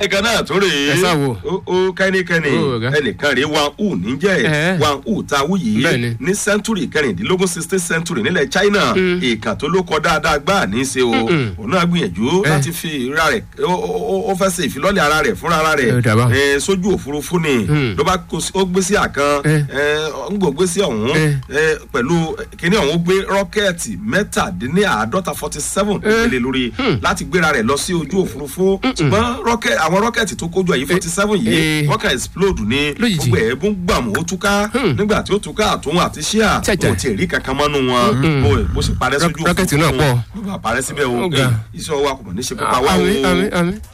ẹ̀ka náà tó rèé Ẹ sá wo. ó ó kẹ́nikẹ́ni Ó, ọ̀gá. ẹnìkan rèé wan u níjẹ́ Ẹ̀. wan u ta wú yìí Bẹ́ẹ̀ni. ní sẹ́ńtúrì kẹrìndínlógún sixteen century nílẹ̀ china ìkà tó ló kọ dáadáa gbáà ní í ṣe o òun náà gbìyànjú Ẹ̀. láti fi ra rẹ̀ ó- ó ó fẹ́ ṣe ìfilọ́lẹ̀ ara rẹ̀ fúnra ara rẹ̀ Ẹ dàbá. ẹ, sójú òfurufú ni ló bá kó sí- ó gbé sí àkàn Ẹ̀. ń gbò gbé sí ọ̀hún Ẹ̀. ẹ, pẹ̀lú kíní ọ̀hún gbé rọ́kẹ́ẹ̀tì mẹ́tàdínláàádọ́ta forty seven ìpele lórí láti gbéra rẹ̀ lọ sí ojú òfurufú ṣùgbọ́n rọ́kẹ́ àwọn rọ́kẹ́ẹ̀tì tó kójú ẹ̀yìn forty seven yìí Eh. wọ́n kàn explode ní Lójijì. gbogbo ẹ̀ bó ń gbàmù ó túká nígbà tí ó túká àtúnwò àti ṣíà Chàchà. kò tiẹ̀ rí kankan mọ́nú wọn bó- bó ṣe parẹ́ sójú Rọ́kẹ́tì náà pọ̀. bó bá parẹ́ síbẹ̀ o Ó ga. Eh, iṣẹ́ ọwọ́ akọ̀mọ̀ ní ṣe pípa wá àmì àmì o àmì